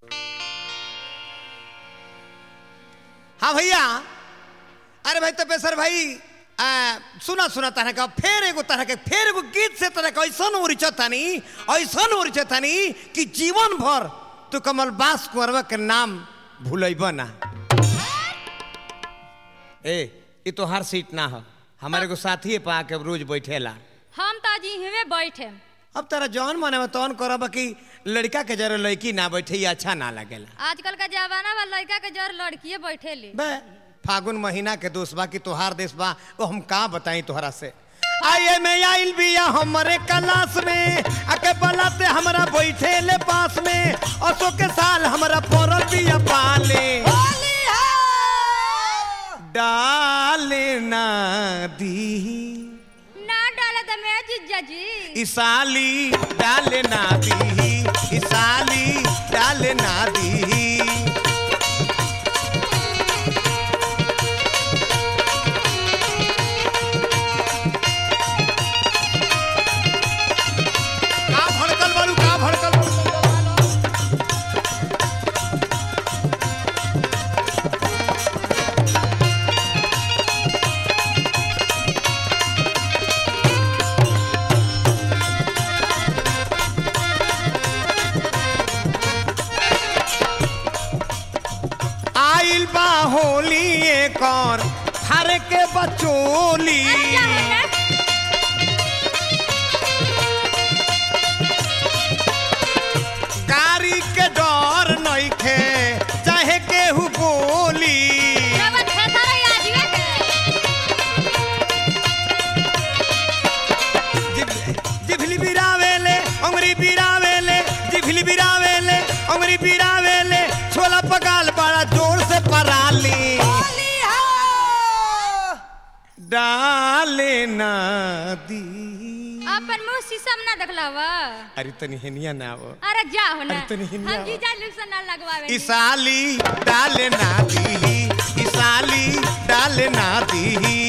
हाँ भैया अरे भाई तपेश्वर भाई आ, सुना सुना तरह का फेर एगो तरह के फेर एगो गीत से तरह का ऐसा उरिचतानी ऐसा उरिचतानी कि जीवन भर तू कमल बास कुंवरवा के नाम भूलब ना ए ये तो हर सीट ना हो हमारे को साथी पा के रोज बैठेला हम तो आज इहवे बैठे अब तारा जौन माने में तौन करब कि लड़का के जरा लड़की ना बैठे ये अच्छा ना लगेला आजकल का जमाना बा लड़का के जर लड़किए बैठे ली बे फागुन महीना के दोस्त बा कि तोहार देश बा वो हम का बताई तोहरा से आइए में आइल बिया हमरे क्लास में आके बलाते हमरा बैठे ले पास में असो के साल हमरा पड़ल बिया पाले डाले ना दी ना डाले तो मैं जीजा जी इसाली डाले ना दी इसाली डाले ना दी का भड़कल बारू का भड़कल बारू आइल बा होली एक और हर के बचोली क्या है ना? कारी के डर नइखे चाहे केहू बोली जवन खेता रही आजवे के। जिभ- जिभली बिरावेले अंगरी बिरावेले जिभली बिरावेले अंगरी बिरावेले छोला पगाल बड़ा जोर से पराली डाले ना दी अपन मुंह शीशम ना देखला बा अरे तनी हेनिया ना वो अरे जा हो ना अरे तनी हिन्दी हम आवा। जीजा लोग से ना लगवावे इसाली डाले ना दी इसाली डाले ना दी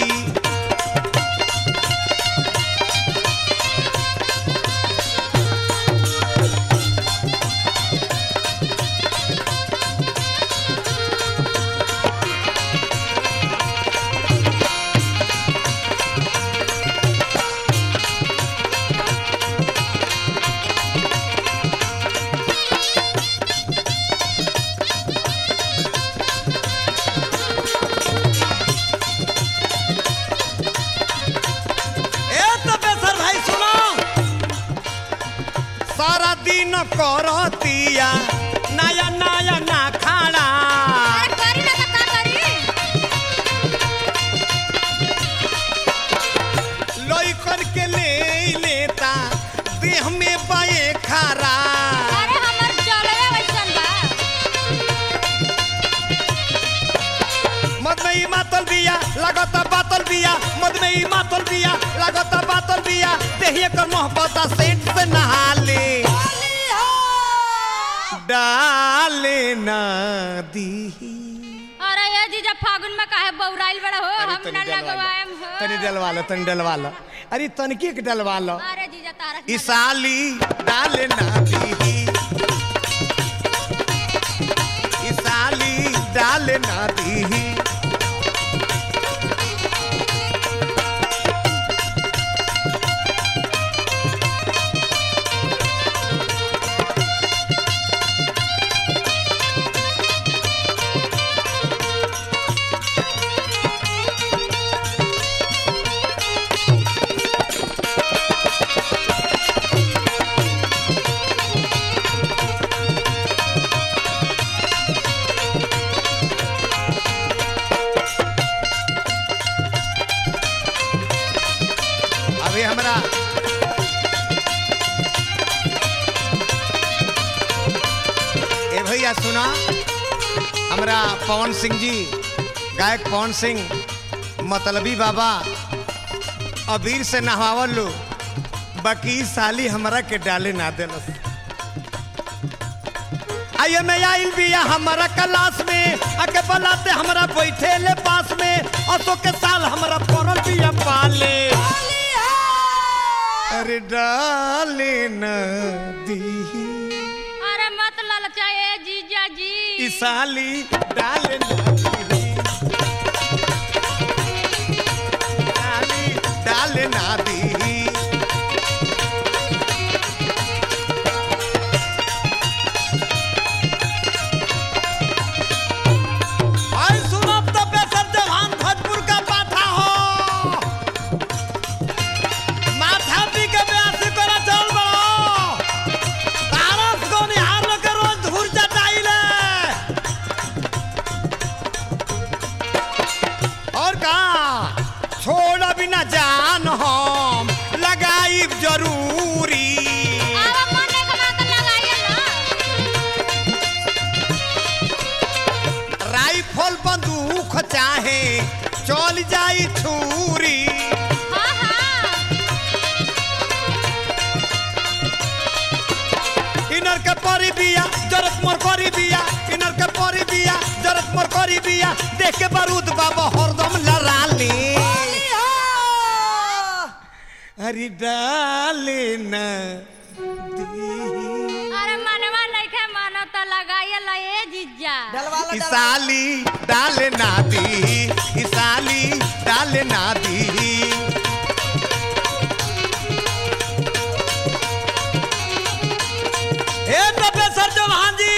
ए तपेश्वर भाई सुनो सारा दिन करतिया नया नया ना खाना अरे करी ना तो का करी लइकन के ले लेता देह में बाए खारा अरे हमर चलवे वैसन बा मद में ही मातल बिया लगता बातल बिया मद में ही मातल बिया लगता बातल बिया देहिए कर मोहब्बत सेठ से नहा ले डाले ना दी अरे ये जीजा फागुन में काहे बौराइल बड़ा हो अरे हम तनी ना डलवा लो लगवाएम हो तनी डलवा लो तनी डलवा लो अरे तनकी के डलवा लो अरे जीजा तारा ई साली डाले ना दी ई साली डाले ना दी अभी हमरा ए भैया सुना हमरा पवन सिंह जी गायक पवन सिंह मतलबी बाबा अबीर से नहावल लो बाकी ई साली हमरा के डाले ना देलस आइए मैं आइल बिया हमारा क्लास में आके बलाते हमरा बैठे ले पास में असो के साल हमरा पड़ल बिया पाले अरे डाले न दी अरे मत ललचाए जीजा जी ई साली डाले ना दी साली डाले ना दी आई सुनब तो बेसर जवान भोजपुर का पाठा हो माथा पी के ब्यासी करा चल बड़ो तारस को निहार के रोज धूर चटाइले और का छोड़ बिना जान हम लगाई जरूरी आवा मने कमा के लगाइए ना राइफल बंदूक चाहे चल जाई छुरी हाँ हाँ इनर के परी बिया जरत मोर करी बिया इनर के परी बिया जरत मोर करी बिया देख के बारूद बाबा हरदम लड़ाली अरे डाले न दी अरे मनवा नइखे मानो तो लगाइए ला ए जीजा डलवा लो, ई डलवा लो। साली डाले ना दी ई साली डाले ना दी ए प्रोफेसर चौहान जी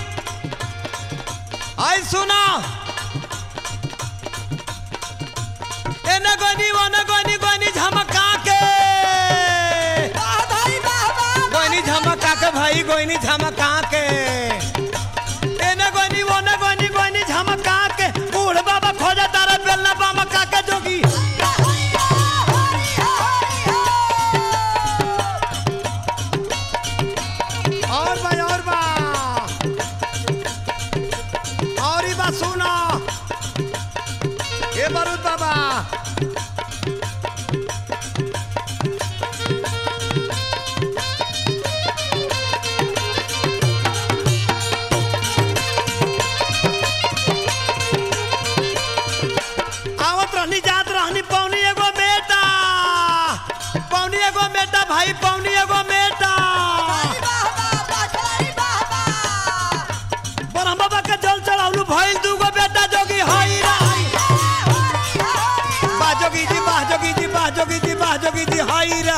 आई सुना एने गोनी ओने गोनी गोनी झमका के वाह भाई, वाह, वाह, वाह। गोनी झमका के भाई गोनी झमका के एने गोनी ओने गोनी गोनी झमका के बूढ़ बाबा खोजा तारा बेलना बाबा काके जोगी और बा और बा और ई बा सुना ए बारूद बाबा आवत रहनी जात रहनी पौनी एगो बेटा पौनी एगो बेटा भाई पौनी एगो बेटा वाह, वाह, वाह, खिलाड़ी, वाह, वाह। ब्रह्म बाबा के जल चढ़ावलू भइल दूगो बेटा जोगी हई रे बा जोगी जी बा जोगी जी बा जोगी जी बा जोगी जी हई रे